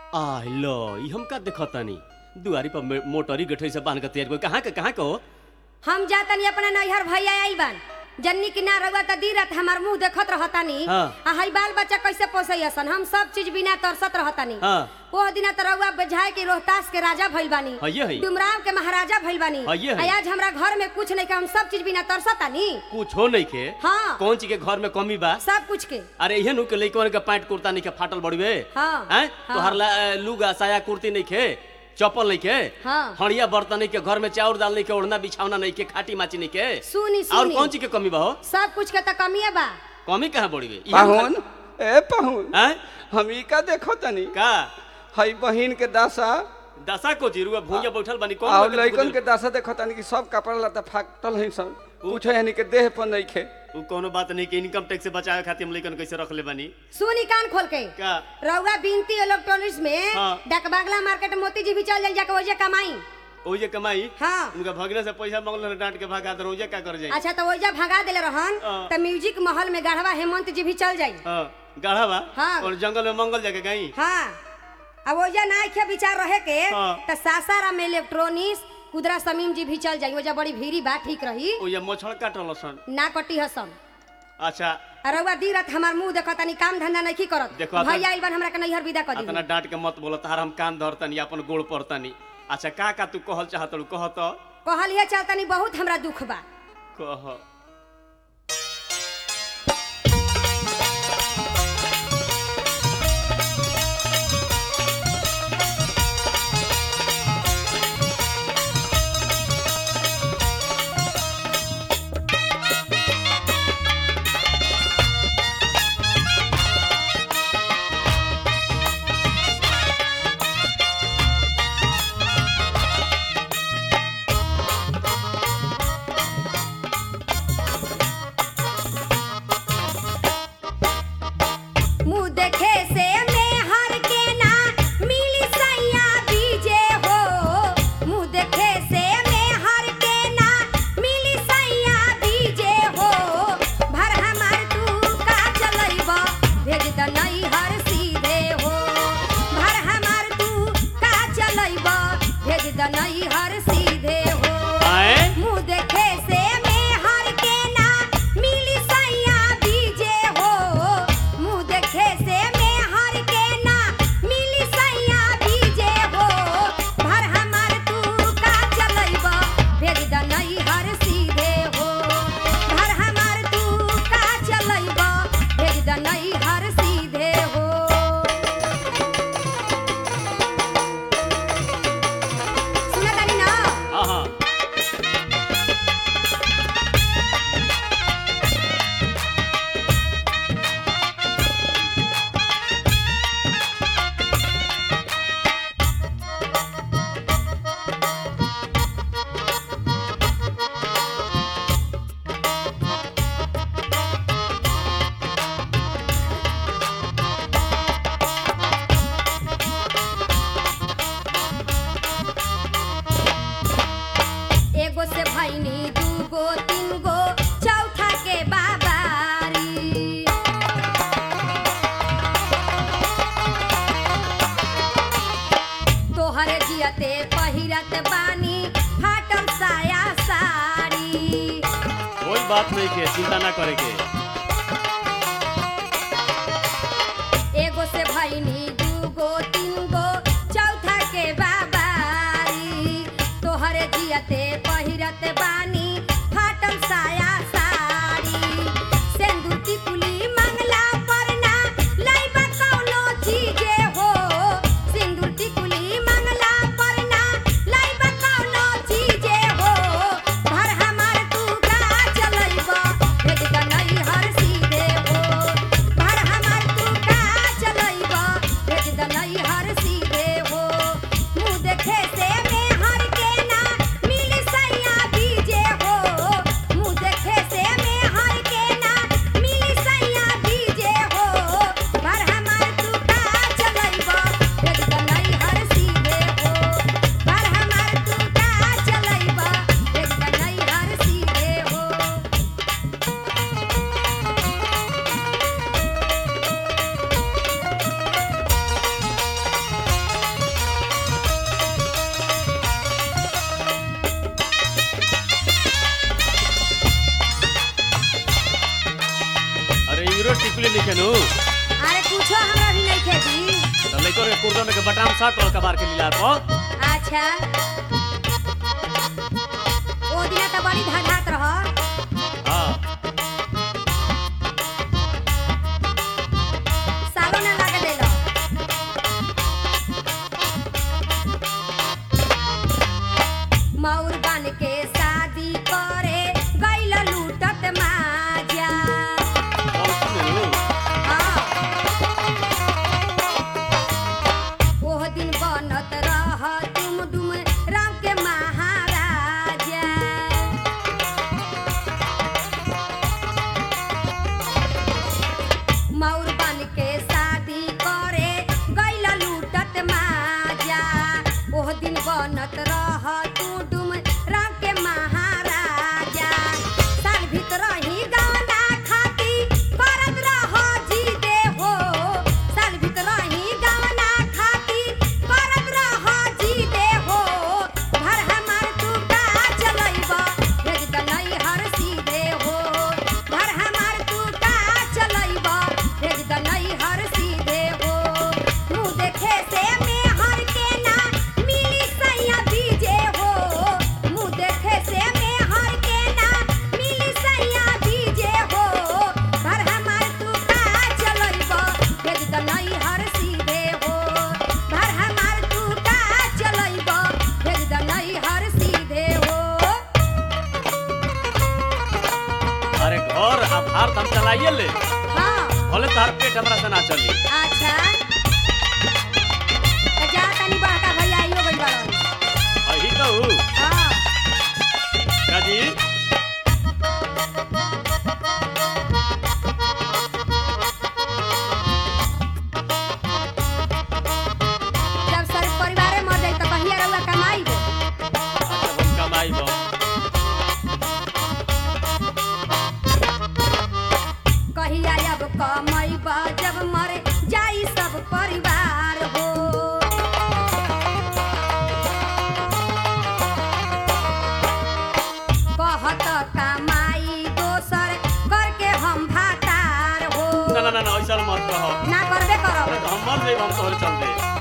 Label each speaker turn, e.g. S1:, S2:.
S1: आ लो ई हम का देखतानी दुआरी पर मे- मोटरी गठरी से बांध के तैयार कोई कहाँ के कहाँ के हो
S2: हम जातनी अपना नैहर भैया आइल बान जन्नी की ना रउआ त दी रात हमार मुंह देखत रहतानी
S1: हाँ।
S2: आ हई बाल बच्चा कैसे पोसैसन हम सब चीज बिना तरसत रहतानी
S1: हाँ।
S2: ओह दिना त रउआ बजाय के रोहतास के राजा भइल बानी
S1: हइये हई।
S2: डुमराव के महाराजा भइल बानी
S1: हइये हई।
S2: आ आज हमरा घर में कुछ नहीं के हम सब चीज बिना तरसतानी
S1: कुछ हो नहीं के
S2: हाँ।
S1: कौन चीज के घर में कमी बा
S2: सब कुछ के
S1: अरे इहे नु के लइकवन के पैंट कुर्ता नहीं के फाटल बड़वे
S2: हाँ,
S1: हैं
S2: हाँ।
S1: तोहर ला अ, लुगा साया कुर्ती नहीं के चप्पल नहीं के
S2: हाँ।
S1: हड़िया बर्तन नहीं के घर में चाउर दाल नहीं के ओढ़ना बिछावना नहीं के खाटी माची नहीं के
S2: सुनी
S1: और
S2: सुनी
S1: कौन चीज के कमी बा हो
S2: सब कुछ के त कमिए बा
S1: कमी कहाँ बड़वे
S3: पाहुन ए पाहुन
S1: हैं
S3: हम ई का देखो तनी
S1: का
S3: हई बहिन के दासा
S1: दशा को जीरुआ भूंजा बैठल बनी कौन
S3: और
S1: बात के
S3: लइकन
S1: बुझल?
S3: के दासा देखो तनी कि सब कपड़ा लता फाटल है सब कुछ यानी के देह पर नहीं खे
S1: उ कोनो बात नहीं कि इनकम टैक्स से बचावे खातिर हम लइकन कैसे रख ले बानी
S2: सुनी कान खोल के
S1: का
S2: रउआ बिनती इलेक्ट्रॉनिक्स में
S1: हाँ।
S2: डकबागला मार्केट मोती जी भी चल जाई जाके ओजे कमाई
S1: ओ जे कमाई
S2: हाँ।
S1: उनका भगने से पैसा मांगल डांट के भागा दर ओजे का कर जाई
S2: अच्छा तो ओइजा भगा देले रहन
S1: हाँ।
S2: त म्यूजिक महल में गढ़वा हेमंत जी भी चल जाई
S1: हां गाढ़ा बा
S2: हाँ।
S1: और जंगल में मंगल जाके गई
S2: हाँ अब ओइजा ना इखे विचार रहे के
S1: हाँ।
S2: त सासाराम में इलेक्ट्रॉनिक्स कुदरा समीम जी भी चल जाई ओइजा बड़ी भीड़ी बा ठीक रही
S1: ओ ये मछड़ काटल सन
S2: ना कटी हसन
S1: अच्छा
S2: रउआ दी रात हमार मुंह देखत तनी काम धंधा नहीं करत
S1: देखो, आता-
S2: भैया आइल बन हमरा के नैहर विदा कर
S1: अतना
S2: दी
S1: डांट के मत बोलो तार हम कान धरतनी अपन गोड़ पड़तनी अच्छा का का तू कहल चाहत कह तो
S2: कहलिए चलतनी बहुत हमरा दुख बा
S1: कह
S2: मुंह देखे से मेहर के ना मिली सैया बीजे हो मुंह देखे से मेहर के ना मिली सैया बीजे हो भर हमार तू का चलैब भेज द नैहर सीधे हो भर हमार तू का चलैब भेज द नैहर सीधे हो
S1: आए
S2: मुंह देखे से मेहर के ना मिली सैया बीजे हो मुंह देखे से मेहर के ना मिली सैया बीजे हो भर हमार तू का चलैब भेज द नैहर सीधे हो भर हमार तू का चलैब भेज द नैहर सीधे हो सुनत तानी ना
S1: हां हां
S2: एगो से भैनी दूगो तीन गो चौथा के बाबारी तोहर जियते पहिरत बानी फाटल साया साड़ी
S1: कोई बात नहीं के चिंता ना करे के
S2: एगो से भैनी दूगो तीन गो चौथा के बाबारी तोहरे जियते पहिरत बानी फाटल साया साड़ी सेंदूर टिकुली मंगला पर ना लइबा कौनो चीजे हो सिंदूर टिकुली मंगला पर ना लइबा कौनो चीजे हो भर हमार तू का चलैब भेज द नैहर सीधे हो भर हमार तू का चलैब भेज द नैहर
S1: खेनु
S2: अरे कुछो हमरा भी नहीं खेती
S1: तो लइको के कुर्दो में के बटाम शर्ट और कबार के लीला पर
S2: अच्छा ओ दिना त बड़ी धड़ात रह
S1: हां
S2: सालो ना लगे देलो मौर बन के शादी करे गइल लूटत माजा
S1: और खेनु
S2: हाँ। ओह दिन बनत रह तुम दुम राम के महाराजा मौर बन के शादी करे गैला लूटत माजा ओह दिन बनत रह तू डुम राम के महाराजा साल भीतर ही गाना खाती करत रह जी दे हो साल भीतर ही गाना खाती करत रह जी दे हो घर हमार तू का चलैब भेज द नहीं हर सीधे हो घर हमार तू का चलैब भेज द नहीं हर सीधे हो मुँह देखे से में हर के ना मिली सैया बीजे हो मुँह देखे से में हर के ना मिली सैया बीजे हो घर हमार तू का चलैब भेज द नहीं हर सीधे हो घर हमार तू का चलैब भेज द नहीं हर सीधे हो
S1: अरे घर आ भार हम चलाइए ले
S2: हाँ
S1: भले तार पेट हमरा से ना चली
S2: अच्छा त जा तनी बड़का भैया आइयो गइल बाड़न
S1: अही कहू
S2: हाँ
S1: काजी
S2: जब सर परिवारे मर जाई त कहिया रउआ कमाई गो
S1: अच्छा हम कमाई बा
S2: कहिया अब कमाई बा जब मर जाई सब परिवार हो कहत कमाई दोसर करके हम भातार हो
S1: ना ना ना ना ऐसा मत कहो
S2: ना करबे करब
S1: अरे तो हम मर जाइब हम तोहरे चलते